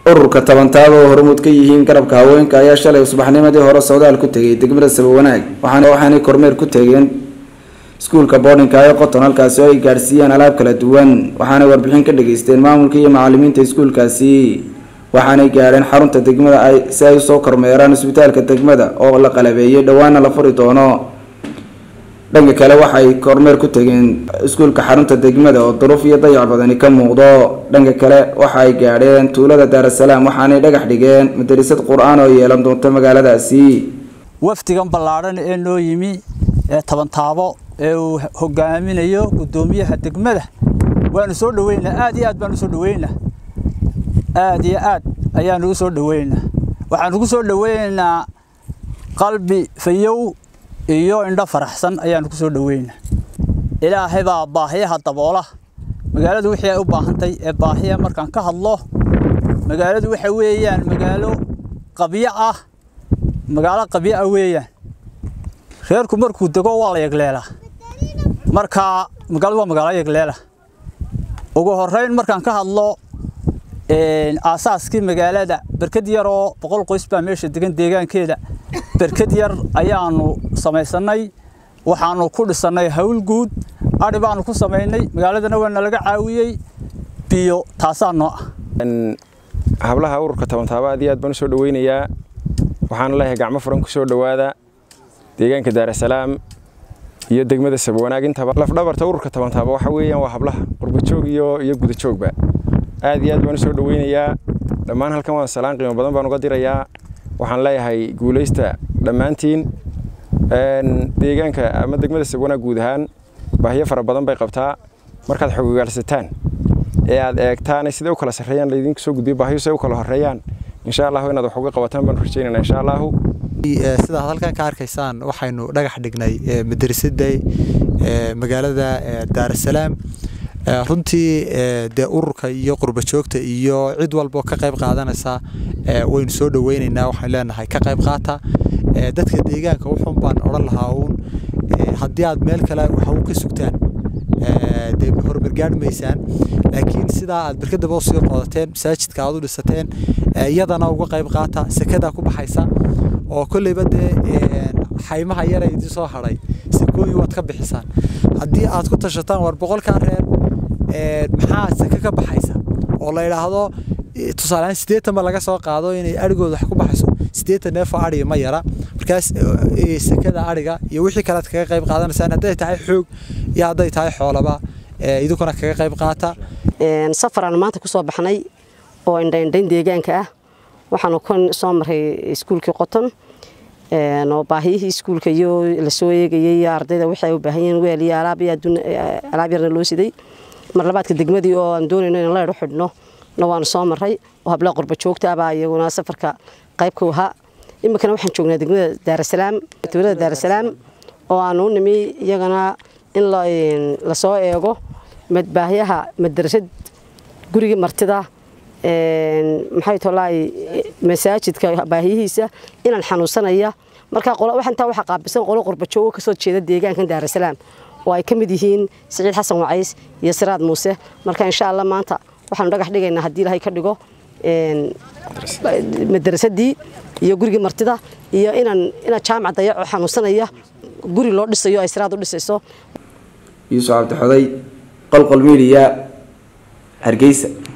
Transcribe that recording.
ururka tabantaaba oo hormuud ka yihiin garabka haweenka ayaa shalay subaxnimadii hore socdaal ku tegay degmada sabawanaag waxaanay kormeer ku tegeen iskuulka boardinka ee qoton halkaasi oo ay gaadhsiiyeen alaab kala duwan waxaanay warbixin ka dhageysteen maamulka iyo macalimiinta iskuulkaasi waxaanay gaadheen xarunta degmada ay si ay usoo kormeeraan isbitaalka degmada oo la qalabeeyey dhowaana la furi doono dhanka kale waxay kormeer ku tegeen iskuulka xarunta degmada oo duruuf iyo dayac badani ka muuqdo dhanka kale waxa ay gaadheen tuulada daarasalaam waxaanay dhagax dhigeen madarisad qur-aan oo yeelan doonta magaaladaasi wafdigan ballaadhan ee noo yimi ee tabantaabo ee uu hogaaminayo guddoomiyaha degmada waanu soo dhaweynaa aad iyo aad baanu soo dhaweynaa aad iyo aad ayaanu u soo dhaweynaa waxaanu ku soo dhaweynaynaa qalbi fayow iyo indho faraxsan ayaanu ku soo dhaweynaa ilaahay baa baahiyaha daboola magaaladu wixii ay u baahantay ee baahiya markaan ka hadlo magaaladu waxa weeyaan magaalo qabyo ah magaalo qabyo ah weeyaan reerku markuu dego waa la yegleelaa marka magaaladu waa magaalo yegleela ugu horeyn markaan ka hadlo aasaaskii magaalada berkad yar oo boqol qoys baa meesha degan deegaankeeda berkad yar ayaanu samaysanay waxaanu ku dhisannay hawl guud adhi baanu ku samaynay magaaladana waa nalaga caawiyey biyo taasaa noo ah hablaha ururka tabantaaba aad iyo aad baan u soo dhaweynayaa waxaana leeyahay gacmo furan ku soo dhowaada deegaanka daarasalaam iyo degmada sabwanaag intaba lafdhabarta ururka tabantaaba waxa weeyaan waa hablaha qurbajoog iyo iyo gudajoogba aad iyo aad baan u soo dhaweynayaa dhammaan halkan waan salaan qiimo badan baan uga dirayaa waxaan leeyahay guulaysta dhammaantiin deegaanka ama degmada sabwanaag guud ahaan baahiyo fara badan bay qabtaa markaad xogogaalsataan ee aad eegtaan siday u kala sarreeyaan laydinku soo gudbiyo baahiyo siday u kala horreeyaan insha allahu inaad wax uga qabataan baan rajaynaynaa insha allahu sidaad halkan ka arkaysaan waxaynu dhagax dhignay madrasada magaalada daarasalaam runtii dee ururka iyo qurbajoogta iyo cid walbo ka qayb qaadanaysa waynu soo dhaweynaynaa waxaan leenahay ka qayb qaata dadka deegaanka wuxuun baan odhan lahaa uun haddii aad meel kale waxa u ka sugtaan dee horumar gaadhi maysaan laakiin sidaa aad berkadaba usii qodateen masaajidka aad u dhisateen iyadana uga qayb qaata sekadaa ku baxaysa oo kolleyba dee xaymaha yara idin soo hadhay sekooyin waad ka bixisaan haddii aad ku tashataan war boqolkaa reer maxaa seke ka baxaysa oo la idhaahdo tusaalehaan siddeetanba laga soo qaado inay adhigooda wax ku baxayso siddeetan neefoo adhiga ma yara markaas sekada adhiga iyo wixii kalead kaga qayb qaadanaysaan hadday tahay xoog iyo hadday tahay xoolaba idinkuna kaga qayb qaata safaraan maanta ku soo baxnay oo indhaindhayn deegaanka ah waxaanu ka soo maray iskuulkii qoton oo baahiyihii iskuulka iyo lasoo eegayay iyo ardayda waxay u baahan yihiin weel iyo alaab iyo alaab yarna loo siday mar labaadka degmadii oo aan doonayno in leer u xidhno na waanu soo maray oo hablaha qurba joogta abaa iyaguna safarka qayb ka ahaa iminkana waxaan joognaa degmada daarasalaam dowladda daarasalaam oo aanu u nimi iyagana in lasoo eego baahiyaha madrasad guriga martida maxay tolaay masaajidka baahiyihiisa inaan xanuunsanaya markaa intaa waxaa qaabilsan qolo qurbajoogo kasoo jeeda deegaankan daarasalaam oo ay ka mid yihiin siciid xasan wacays iyo siraad muuse marka insha allah maanta waxaanu dhagax dhigaynaa haddii ilaahay ka dhigo madrasadii iyo gurigii martida iyo inaan inaan jaamac dayaco xanuunsanaya guri loo dhisayo ay siraad u dhisayso yuusuf cabdixoday qolqol midiya hargeysa